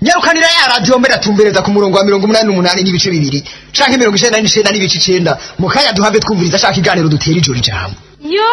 nyarukanira ya radiyo mbere atumbereza ku murongo wa mirongo umunani n'umunani n'ibice bibiri canke mirongo icenda n'icenda n'ibice icenda mu kanya duhave twumviriza ashaka iganiro dutera ijoro ijambo yo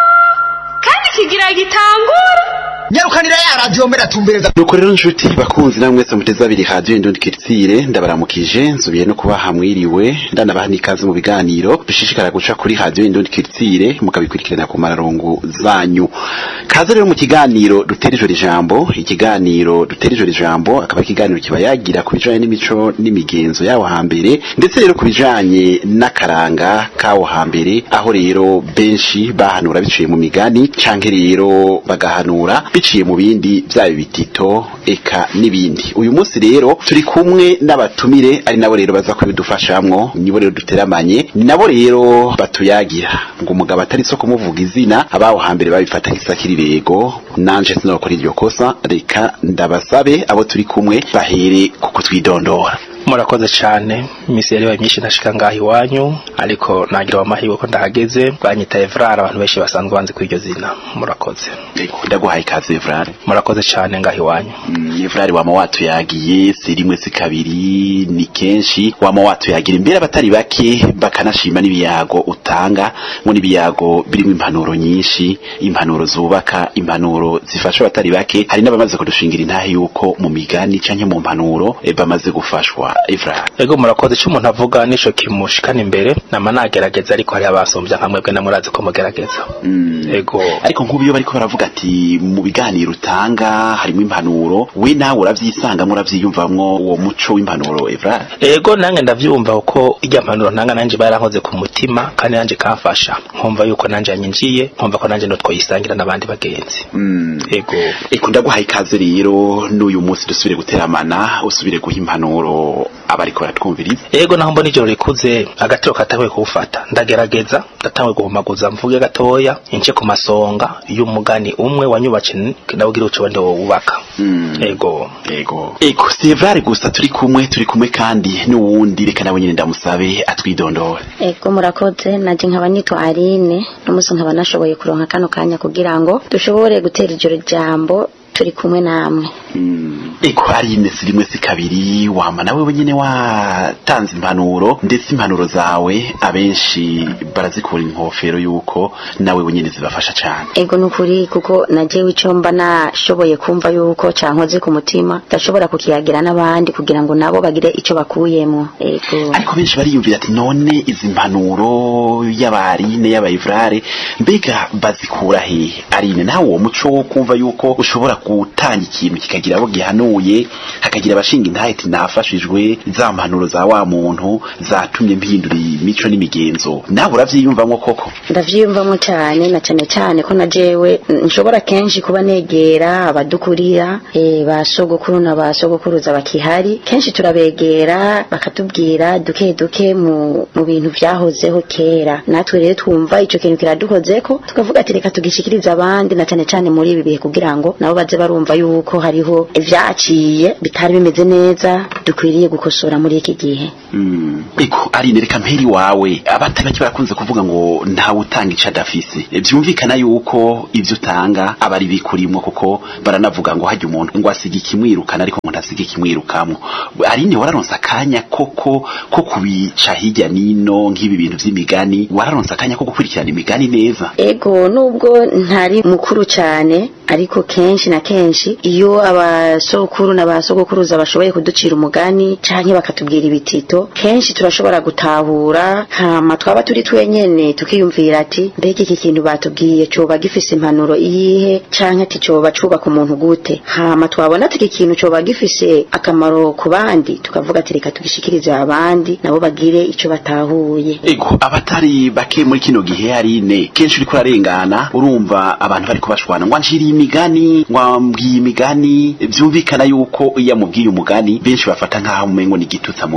kandi kigira gitangura nyarukanira ya radiyo mbere atumbereza nuko rero nshuti bakunzi namwe mwese muteze abiri radiyo indundi kiritsire ndabaramukije nsubiye no kubaha mwiriwe ndanabaha n'ikaze mu biganiro bishishikara guca kuri radiyo indundi kiritsire mukabikurikirana ku mararongo zanyu kaze rero mu kiganiro dutera ijoro ijambo ikiganiro dutera ijoro ijambo akaba ari ikiganiro kiba yagira ku bijanye n'imico n'imigenzo yawo hambere ndetse rero ku bijanye n'akaranga kawo hambere aho rero benshi bahanura biciye mu migani canke rero bagahanura biciye mu bindi byaba ibitito eka n'ibindi uyu munsi rero turi kumwe n'abatumire ari nabo rero baza kubidufashamwo nibo rero duteramanye nabo rero batuyagira ngo umugabo atari so kumuvuga izina abaho hambere babifata nk'isakirirego nanje sinokora iryo kosa reka ndabasabe abo turi kumwe bahere ku kutwidondora murakoze cyane imisi yari yabaye myinshi ntashika ngaha iwanyu ariko nagira amahirwe ko ndahageze banyita Evrard abantu benshi basanzwe banzi kuri iryo zina murakoze Ego, ndaguhaye ikaze Evrard murakoze cyane ngaha iwanyu Mm, Evrard wama watuyagiye si rimwe si kabiri ni kenshi wama watuyagira imbere abatari bake bakanashima n'ibiyago utanga ngo n'ibiyago birimo impanuro nyinshi impanuro zubaka impanuro zifasha abatari bake hari n'abamaze kudushingira intahe yuko mu migani canke mu mpanuro eh, bamaze gufashwa Evrard ego murakoze icyo umuntu avuga nico kimushikana imbere nama nagerageza ariko hari abasumbya nka mwebwe namurazi ko mugerageza Mm. ego ariko nk'ubu iyo bariko baravuga ati mu biganiro utanga harimo impanuro we nawe uravyisangamo uravyiyumvamwo uwo muco w'impanuro Evrard ego nange ndavyumva uko irya mpanuro ntanga nanje barankoze ku mutima kandi nanje kamfasha nkumva yuko nanje yanyinjiye nkumva ko nanje notwoyisangira n'abandi bagenzi Mm. ego Eko ndaguhaye ikaze rero n'uyu munsi dusubire guteramana usubire guha impanuro abariko baratwumviriza ego naho mbona ijoro rikuze agatiro katanguye kuwufata ndagerageza ndatanguye guhumaguza mvuge gatoya ince ku masonga y'umugani umwe wanyubatse ndawugira uco wende wubaka Mm. ego Ego. Ego, si Evrard gusa turi kumwe turi kumwe kandi n'uwundi reka nawe nyine ndamusabe atwidondore. Ego murakoze naje nkaba nitwa Aline n'umunsi nkaba nashoboye kuronka kano kanya kugira ngo dushobore gutera ijoro jambo turi kumwe namwe Mm. Ego ari ine si rimwe si kabiri wama nawe wenyine watanze impanuro ndetse impanuro zawe abenshi barazikura inkofero yuko nawe wenyine zibafasha cyane. ego nukuri kuko najewe ico mba nashoboye kumva yuko cankoze ku mutima ndashobora kukiyagira n'abandi kugira ngo nabo bagire ico bakuyemwo ego ariko benshi bariyumvira ati none izi mpanuro y'abarine y'abayivrare mbega bazikura hehe arine nawe uwo muco wo kumva yuko ushobora gutanga ikintu kikagira abo gihanuye hakagira abashinga intahe ati nafashijwe za mpanuro za wa muntu zatumye mpindura imico n'imigenzo nawe uravyiyumvamwo koko ndavyiyumvamo cane na cane cane ko najewe nshobora kenshi kuba negera abadukurira eh, ba sogokuru na ba sogokuruza bakihari kenshi turabegera bakatubwira duke duke mu, mu bintu vyahozeho kera natwe rero twumva ico kintu kiradukozeko tukavuga ati reka tugishikirize abandi na cane cane muri ibi bihe kugira ngo nabo baze barumva yuko hariho ivyaciye bitari bimeze neza dukwiriye gukosora muri iki gihe Mm. Eko arine reka mperi wawe abatari bake barakunze kuvuga ngo ntawe utanga ico adafise E, vyumvikana yuko ivyo utanga aba ari bikurimwo kuko baranavuga ngo hajya umuntu ngo asiga ikimwirukana ariko ngo ntasiga ikimwirukamwo arine wararonse akanya koko ko kubica hirya nino nk'ibi bintu vy'imigani wararonse akanya ko gukurikirana imigani neza ego nubwo ntari mukuru cyane ariko kenshi na kenshi iyo abasokuru n'abasogokuruza bashoboye kuducira umugani canke bakatubwira ibitito kenshi turashobora gutahura hama twaba turi twenyene tukiyumvira ati mbega iki kintu batubwiye coba gifise impanuro iyihe canke ati coba cubaka umuntu gute hama twabona ati iki kintu coba gifise akamaro ku bandi tukavuga ati reka tugishikirize abandi nabo bagire ico batahuye Ego abatari bake muri kino gihe arine kenshi uriko urarengana urumva abantu bariko bashwana ngo anshiriye imigani ngo ambwiye imigani vyumvikana yuko iyo amubwiye umugani benshi bafata nk'aho umengo ni igitutsi amubwiye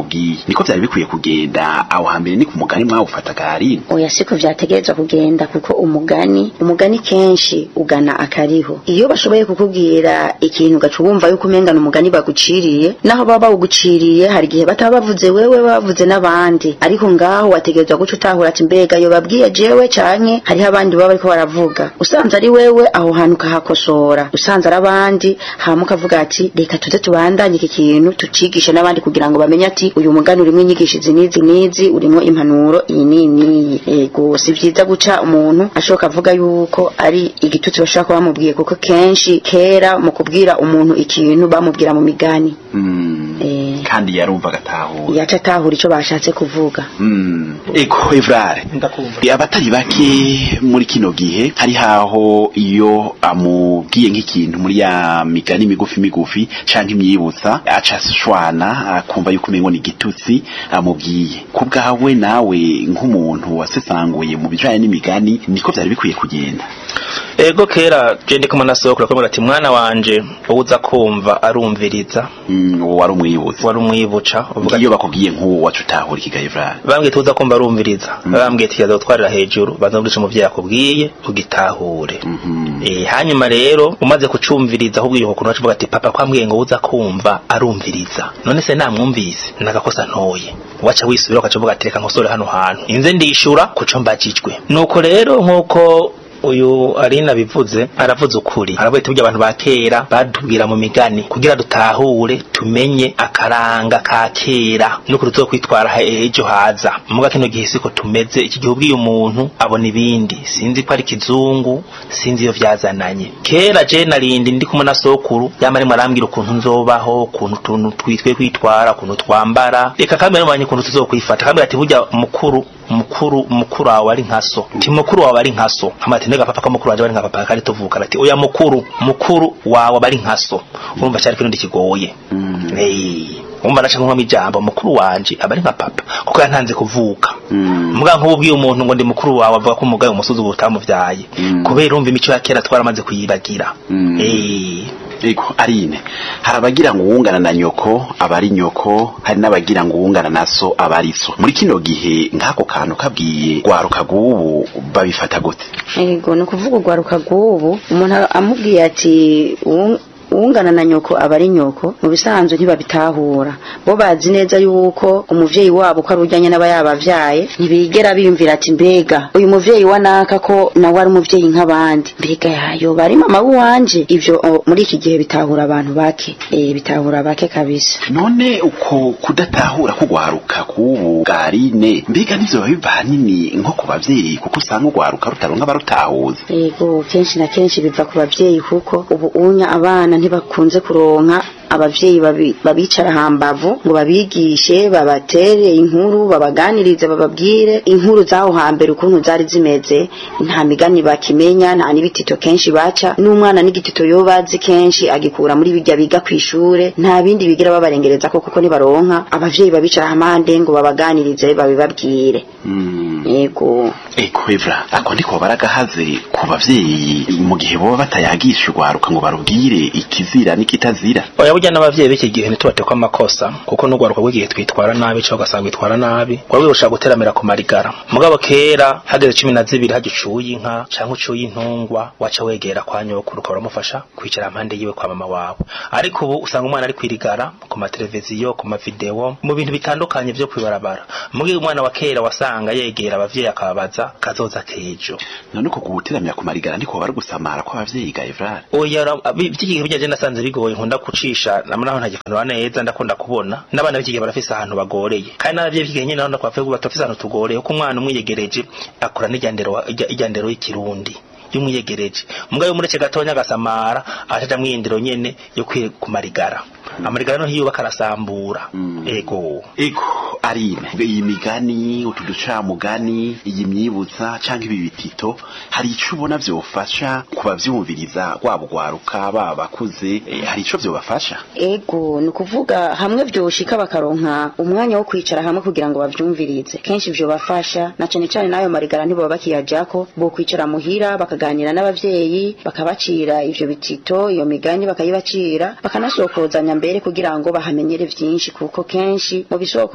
niko vyari bikwiye kugenda aho hambere ni ku mugani mwawufataga harine oya siko vyategerezwa kugenda kuko umugani umugani kenshi ugana akariho iyo bashoboye kukubwira ikintu ugaca wumva yuko umengana umugani baguciriye naho baba bawuguciriye hari igihe bataba bavuze wewe bavuze n'abandi ariko ngaho wategerezwa guca utahura ati mbega yo babwiye jewe canke hariho abandi baba bariko baravuga usanze ari wewe aho hantu ukahakosora usanze ari abandi hama ukavuga ati reka tuze tubandanye iki kintu tucigishe n'abandi kugira ngo bamenye ati uyu mugani urimwo inyigisho izi n'izi n'izi urimwo impanuro iyi n'iyi n'iyi yego si vyiza guca umuntu ashoka avuga yuko ari igitutsi bashobora kuba bamubwiye kuko kenshi kera mu kubwira umuntu ikintu bamubwira mu migani Mm. Eh. kandi yarumva agatahura yaca atahura ico bashatse kuvuga Mm. eko evrare ndakumva abatari bake muri kino gihe hari haho iyo amubwiye nk'ikintu muri ya migani migufi migufi canke imyibutsa aca ashwana akumva yuko umengo ni igitutsi amubwiye ku bwawe nawe nk'umuntu wasesanguye mu bijanye n'imigani niko vyari bikwiye kugenda ego kera je ndi kumwe na sokuru akamubwira ati mwana wanje wowe uza kumva arumviriza Mm, uwo wari umwibutsa wari umwibuca uvuga ati iyo bakubwiye nk'uwo waca utahura ikiga evrare bambwiye tuza kumva arumviriza bambwiye ati yazotwarira hejuru banza gurisha umuvyeyi akubwiye ugitahure Mhm. Eh, hanyuma rero umaze kucumviriza ahubwo iyo kuntu avuga ati papa kwambwiye ngo uza kumva arumviriza none se namwumvise nagakosa ntoye waca wisubira ukacavuga ati reka nkosore hano hantu inze ndishura kuco mbajijwe nuko rero nkuko uyu arina bivuze aravuze ukuri aravuga ati burya abantu ba kera batubwira mu migani kugira dutahure tumenye akaranga ka kera n'ukuntu tuzokwitwara he- ejo haza muga kino gihe siko tumeze iki gihe ubwiye umuntu abona ibindi sinzi ko ari kizungu sinzi iyo vyazananye kera je narindi ndi kumwe na sokuru yama arimo arambwira ukuntu nzobaho ukuntu tuntu twitwe kwitwara ukuntu twambara reka kandi arimo ukuntu tuzokwifata kandi ati burya mukuru mukuru mukuru wawe ari nka so ti mukuru wawe ari nka so hama ati ndega papa ko mukuru wanje ari nka papa kandi tuvuka ati oya mukuru mukuru wawe bari nka so urumva cyari kintu kigoye Mm. eh umva naca nkomamo ijambo mukuru wanje aba ari nka papa kuko yantanze kuvuka Mm. mbwa nk'ubu ubwiye umuntu ngo ndi mukuru wawe avuga ko umugaye umusozi ubu utamuvyaye Mm. kubera urumva imico ya kera twaramaze kuyibagira Mm. eh Ego arine hari abagira ngo uwungana na nyoko aba ari nyoko hari n'abagira ngo uwungana na so aba ari so muri kino gihe nk'ako kantu kabwiye rwaruka rw'ubu babifata gute yego ni ukuvuga urwaruka rw'ubu umuntu amubwiye ati "Uwu- uwungana na nyoko aba ari nyoko mu bisanzwe ntibabitahura bo bazi neza yuko umuvyeyi wabo ko ari ujyanye n'aba yabavyaye ntibigera biyumvira ati mbega uyu muvyeyi wa naka ko nawe ari umuvyeyi nk'abandi mbega yayo bari mama w'iwanje ivyo o, muri iki gihe bitahura abantu bake eh bitahura bake kabisa none uko kudatahura kugwaruka k'ubu bwa arine mbega nivyo biba biva hanini nko ku bavyeyi kuko usanga ugwaruka rutaronka abarutahuza yego kenshi na kenshi biva ku bavyeyi kuko ubu unya abana ntibakunze kuronka abavyeyi babi- babicara hambavu ngo babigishe babatere inkuru babaganirize bababwire inkuru zaho hambere ukuntu zari zimeze nta migani bakimenya nta n'ibitito kenshi baca n'umwana n'igitito yo bazi kenshi agikura muri bijya biga kw'ishure nta bindi bigira babarengereza ko kuko ntibaronka abavyeyi babicara hamande ngo babaganirize babibabwire Mm. yego Eko Evra ako ndiko baragahaze ku bavyeyi mu gihe boba batayagisha urwaruka ngo barubwire ikizira n'ikitazira oya burya n'abavyeyi b'iki gihe ntitubatekwa amakosa kuko n'urwaruka rw'igihe twitwara nabi cyangwa ugasanga bitwara nabi wari wibushaka guteramira ku marigara mugabo kera hageze cumi na zibiri hajya ucuye inka cyangwa ucuye intungwa waca wegera kwa nyokuru ukaba uramufasha kwicara impande yiwe kwa mama wawe ariko ubu usanga umwana ari kwirigara ku mateleviziyo ku mavideo mu bintu bitandukanye vyo kwibarabara mugihe umwana wa kera wasanga yegera abavyeyi akababaza kazoza kejo none uko guteramira ku marigara ndiko bari gusamara kw'abavyeyi ga Evra oya ra- bi- by'igihe bijya je nasanze bigoye nkunda kucisha namwe naho ntagikanura neza ndakunda kubona n'abana b'iki gihe barafise ahantu bagoreye kandi n'abavyeyi b'iki gihe nyine naho ndakwavuye ko batafise ahantu tugoreye kuko umwana umwiyegereje akura n'ijyandero wa- ijya- ijyandero y'ikirundi y'umwiyegereje mugayo mureke gatonya agasamara acaja mwiyindiro nyene yo kwi- ku marigara amarigara no hiyubaka arasambura Mm. ego Ego Arine iyi migani utu ducamugani iyi myibutsa canke ibi bitito hari ico ubona vyofasha kubavyumviriza waba ugwaruka baba bakuze eh, hari ico vyobafasha ego ni ukuvuga hamwe vyoshika bakaronka umwanya wo kwicara hamwe kugira ngo bavyumvirize kenshi vyo bafasha na cane cane n'ayo marigara ntibaba bakiyajako bo kwicara muhira bakaganira n'abavyeyi bakabacira ivyo bitito iyo migani bakayibacira bakanasokozanya mbere kugira ngo bahamenyere vyinshi kuko kenshi mu bisokozo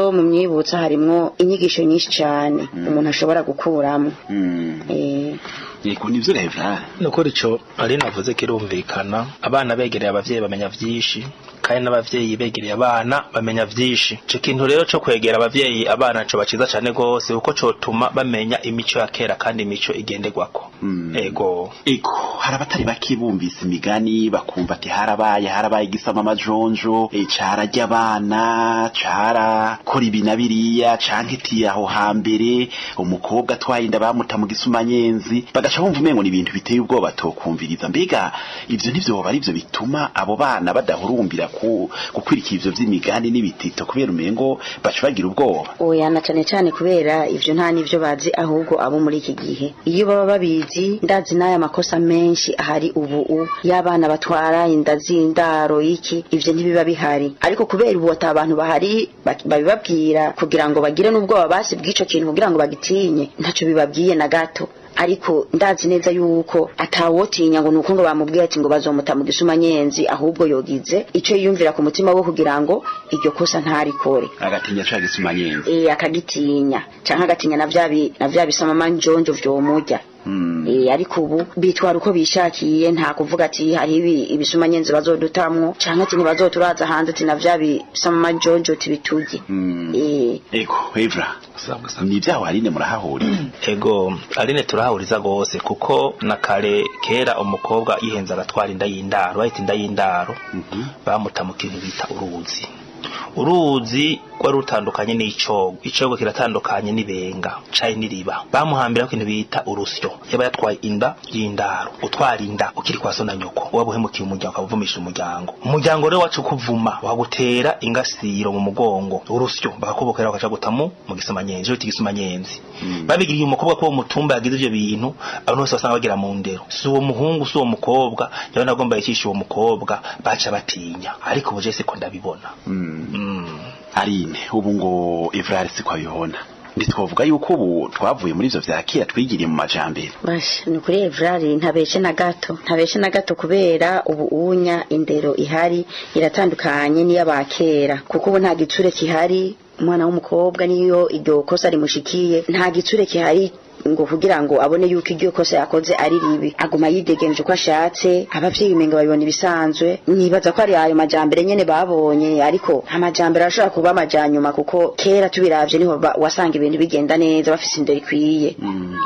rero mu myibutsa harimwo inyigisho nyinshi cyane umuntu ashobora gukuramo Mm. eh, yego nivyo revra nukuri ico ari navuze kirumvikana abana begereye abavyeyi bamenya vyinshi kandi n'abavyeyi begereye abana bamenya vyinshi ico kintu rero co kwegera abavyeyi abana co baciza cane gose kuko cotuma bamenya imico ya kera kandi imico igenderwako Mm. ego ego hari abatari bake bumvise imigani bakumva ati harabaye harabaye igisama amajonjo e, cararya abana carakora ibi na biriya canke iti aho hambere umukobwa atwaye inda bamuta mu gisumanyenzi bagaca bumva umengo ni ibintu biteye ubwoba tokumviriza mbega ivyo nivyo ari vyo bituma abo bana badahurumbira ku gukwirikira ivyo vy'imigani n'ibitito kubera umengo baca bagira ubwoba oya na cyane cyane kubera ivyo nta n'ivyo bazi ahubwo abo muri iki gihe iyo baba babizi ndazi n'aya makosa menshi ahari ubu u y'abana batwara inda z'indaro iki ivyo ntibiba bihari ariko kubera ubu ata abantu bahari bak- babibabwira kugira ngo bagire n'ubwoba basi bw'ico kintu kugira ngo bagitinye ntaco bibabwiye na gato ariko ndazi neza yuko atawotinya ngo nuko ngo bamubwiye ati ngo bazomuta mu gisumanyenzi ahubwo yogize ico yiyumvira ku mutima we kugira ngo iryo kosa ntarikore agatinya ca gisumanyenzi eh akagitinya canke agatinya na vya bi- na vya bisamama njonjo vyomurya Mm. eh ariko ubu bitwara uko bishakiye nta kuvuga ati hari ibi ibisumanyenzi bazodutamwo canke ati ntibazoturaza hanze ati na vya bisamama njonjo tibiturye Mm. eh ego evra ni ibyaho harine murahahurira ego aline turahuriza gose kuko na kare kera umukobwa yihenze agatwara inda y'indaro bahita inda y'indaro Mhm. bamuta mu kintu bita uruzi uruzi rwari rutandukanye n'icogo icogo kiratandukanye n'ibenga caye n'iriba bamuhambira ikintu bita urusyo yaba yatwaye inda y'indaro utwara inda ukiri kwa so na nyoko waba uhemukiye umuryango ukavumisha umuryango umuryango rero wacu kuvuma wakagutera ingasiro mu mugongo urusyo bakakubokera bakaca gutamu mu gisamanyenzi cyo igisamanyenzi babigiriye umukobwa ko uwo mutumba yagize ivyo bintu abantu bose basanga bagira mu ndero si uwo muhungu si uwo mukobwa yabona agomba yicisha uwo mukobwa baca batinya ariko ubu je siko ndabibona Mm. Mm. arine ubu ngo evrari siko abibona ntitwavuga yuko ubu twavuye muri ivyo vya kera twigiriye mu majambere basha ni kuri evrari ntabeshe na gato ntabeshe na gato kubera ubu unya indero ihari iratandukanye n'iy'abakera kuko ubu nta gitsure kihari umwana w'umukobwa niyo iryo kosa rimushikiye nta gitsure kihari ngo kugira ngo abone yuko iryo kosa yakoze ari ribi aguma yidegenje uko ashatse abavyeyi umenga babibona ibisanzwe nibaza ko ari ayo majambere nyene babonye ariko amajambere arashobora kuba amajanyuma kuko kera tubiravye niho ba- wasanga ibintu bigenda neza bafise indero ikwiye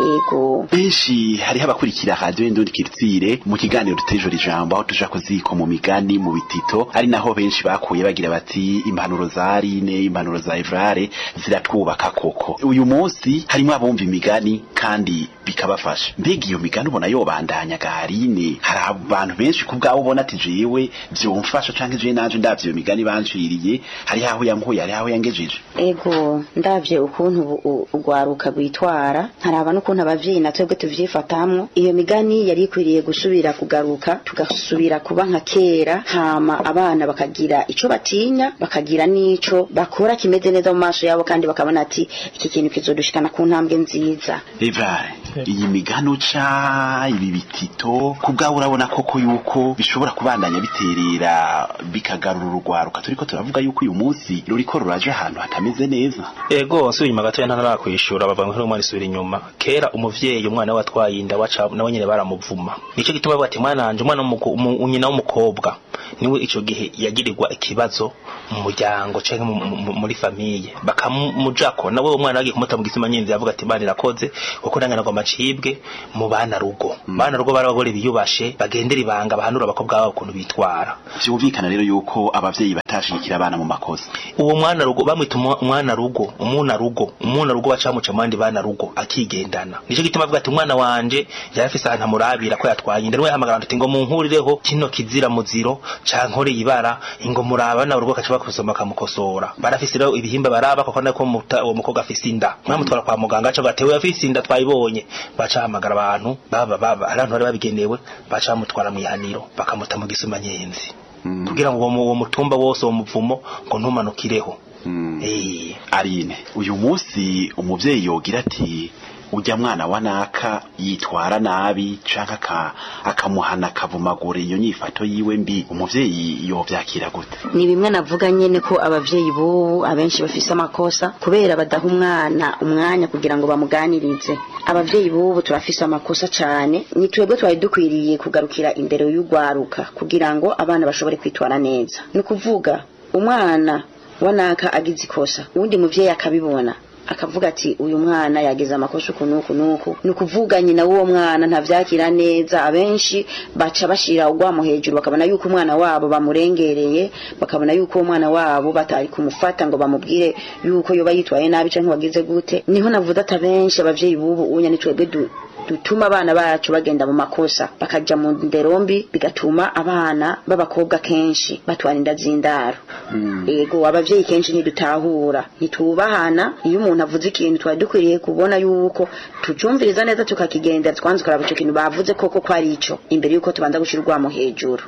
yego benshi hariho abakurikira radio indundi kiritsire mu kiganiro dutejo ijambo aho tuja kuziko mu migani mu bitito ari naho benshi bakuye bagira bati impanuro za arine impanuro za evrare ziratwubaka koko uyu munsi harimo abumva imigani kandi bikabafasha mbega iyo migani ubona yobandanya garine hari abantu benshi ku bwabo ubona ati jewe vyomfasha canke jewe nanje ndavye iyo migani banciriye hari aho yankuye hari aho yangejeje ego ndavye ukuntu ubu- u- urwaruka rwitwara nkaraba n'ukuntu abavyeyi na twebwe tuvyifatamwo iyo migani yari ikwiriye gusubira kugaruka tugasubira kuba nka kera hama abana bakagira ico batinya bakagira n'ico bakora kimeze neza mu maso yabo kandi bakabona ati iki kintu kizodushikana ku ntambwe nziza Evrare iyi migano ca ibi bitito ku bwawe urabona koko yuko bishobora kubandanya biterera bikagarura urugwaruka turiko turavuga yuko uyu munsi ruriko ruraje ahantu hatameze neza ego nsubiye inyuma gatoya ntara kwishura bavuga ngo umwana isubira inyuma kera umuvyeyi umwana we atwaye inda waca nawe nyene baramuvuma nico gituma bavuga ati mwana wanje umwana w'umuko- umu- nyina w'umukobwa niwe ico gihe yagirirwa ikibazo mu muryango canke mu- mu- muri famiye bakamujako nawe uwo mwana bagiye kumuta mu gisima nyinzi yavuga ati bana irakoze kuko nangana ngo amacibwe mu bana rugo bana rugo bari abagore biyubashe bagendera ibanga bahanura abakobwa babo ukuntu bitwara vyumvikana rero yuko abavyeyi batashigikira abana mu makosa uwo mwana rugo bamwita umwa- umwana rugo umuna rugo umuna rugo bacamuca mu bandi bana rugo akigendana nico gituma avuga ati umwana wanje yari afise ahantu amurabira ko yatwaye inda niwe yahamagara ati ngo munkurireho kino kizira muziro cankoreye ibara ngo muraba na urugo kaca bakusoma kamukosora barafise rero ibihimba baraba kuko nako muta- uwo mukobwa afise inda mwamutwara kwa muganga aca gatewe afise inda twayibonye baca hamagara abantu baba baba abantu bari babigenewe baca bamutwara mu ihaniro bakamuta mu gisuma nyenzi kugira ngo uwo mu- uwo mutumba wose uwo muvumo ngo ntumanukireho Mm. Eh, arine uyu munsi umuvyeyi yogira ati ujya mwana wa naka yitwara nabi canke aka- akamuhana akavumagura iyo nyifato yiwe mbi umuvyeyi yovyakira gute ni bimwe navuga nyene ko abavyeyi bubu abenshi bafise amakosa kubera badaha umwana umwanya kugira ngo bamuganirize abavyeyi bubu turafise amakosa cane ni twebwe twari dukwiriye kugarukira imbere y'ugwaruka kugira ngo abana bashobore kwitwara neza ni ukuvuga umwana wanaka agize ikosa uwundi muvyeyi akabibona akavuga ati uyu mwana yagize amakosa uku nuku nuku ni ukuvuga nyina w'uwo mwana ntavyakira neza abenshi baca bashira ugwamo hejuru bakabona yuko umwana wabo bamurengereye bakabona yuko uwo mwana wabo batari kumufata ngo bamubwire yuko yoba yitwaye nabi canke wagize gute niho navuze ati abenshi abavyeyi bubu unya ni twebwe du dutuma abana bacu bagenda mu makosa bakaja mu nderombi bigatuma abana b'abakobwa kenshi batwara inda z'indaro ego abavyeyi kenshi ntidutahura ntitubahana iyo umuntu avuze ikintu twari dukwiriye kubona yuko tucumviriza neza tukakigendera twanze kuraba ico kintu bavuze koko ko ari ico imbere yuko tubanza gushira urwamo hejuru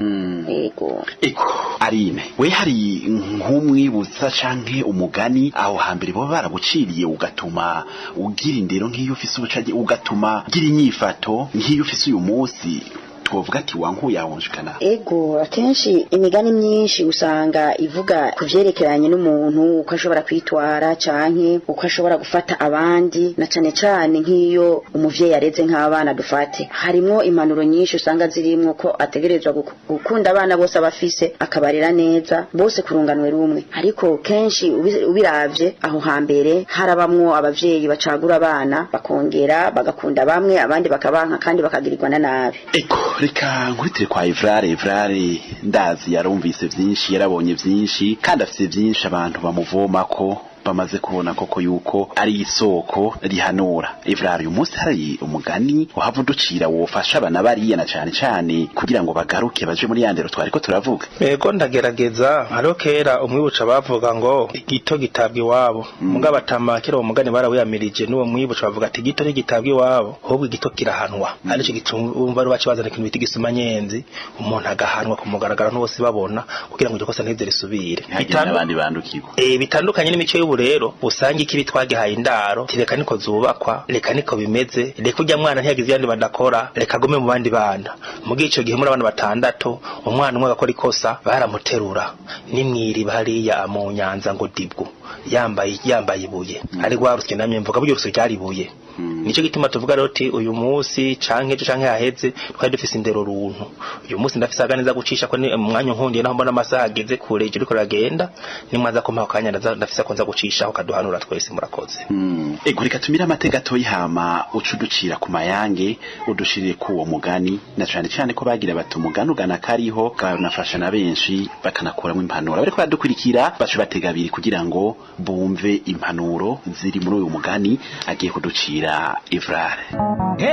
ego eko arine we hari nk'umwibutsa canke umugani aho hambere boba baraguciriye ugatuma ugira indero nk'iyo ufise ubucage ugatuma ugira inyifato nk'iyo ufise uyu munsi twovuga ati wankuye ahonjekana ego akenshi imigani myinshi usanga ivuga ku vyerekeranye n'umuntu uko ashobora kwitwara canke uko ashobora gufata abandi na cane cane nk'iyo umuvyeyi areze nk'abana dufate harimwo impanuro nyinshi usanga zirimwo ko ategerezwa guku- gukunda abana bose abafise akabarera neza bose kurunganwe rumwe ariko kenshi ubi- ubiravye aho hambere harabamwo abavyeyi bacagura abana bakongera bagakunda bamwe abandi bakabanka kandi bakagirirwa na nabi eko reka nkurikire kwa Evrare Evrare ndazi yarumvise vyinshi yarabonye vyinshi kandi afise vyinshi abantu bamuvomako bamaze kubona koko yuko ari isoko rihanura Evrare uyu munsi hari umugani wahava uducira wofasha abana bariya na cane cane kugira ngo bagaruke baje muri yandero twariko turavuga Ego ndagerageza hariho kera umwibuca bavuga ngo igito gitabwa iwabo mugabo atama kera uwo mugani barawiyamirije n'uwo mwibuca bavuga ati igito ntigitabwa iwabo ahubwo igito kirahanwa arico gitumva ari bacibazana ikintu bita igisumanyenzi umuntu agahanwa ku mugaragaro n'bose babona kugira ngo iryo kosa ntize risubire ntihagire Bitandu- n'abandi bandukirwa Eh bitandukanye n'imico y'ubu rero usanga ikibi twagihaye indaro ti reka niko zubakwa reka niko bimeze reka ujya mwana ntiyagize yandi badakora reka agume mu bandi bana mugihe ico gihe muri abana batandatu umwana umwe agakora ikosa baramuterura nimwiriba hariya mu nyanza ngo dibwo yambaye yambaye ibuye ari rwarusye namye mvuga buryo rusyo ryari ibuye nico gituma tuvuga rero ti uyu munsi canke ejo canke haheze twari dufise indero runtu uyu munsi ndafise aganeza gucisha ko ni umwanya nkundiye naho mbona amasaha ageze kure ijuru riko ragenda nimwaza ko mpaho kanya ndaza- ndafise ko nza gucishaho kaduhanura twese murakoze Mm. ego reka tumire amateka atoyi hama uca uducira ku mayange udushirire ku uwo mugani na cane cane ko bagira bati umugani ugana kariho kanafasha na benshi bakanakuramo impanuro bariko baradukurikira baca batega abiri kugira ngo bumve impanuro ziri muri uyu mugani agiye kuducira Evrare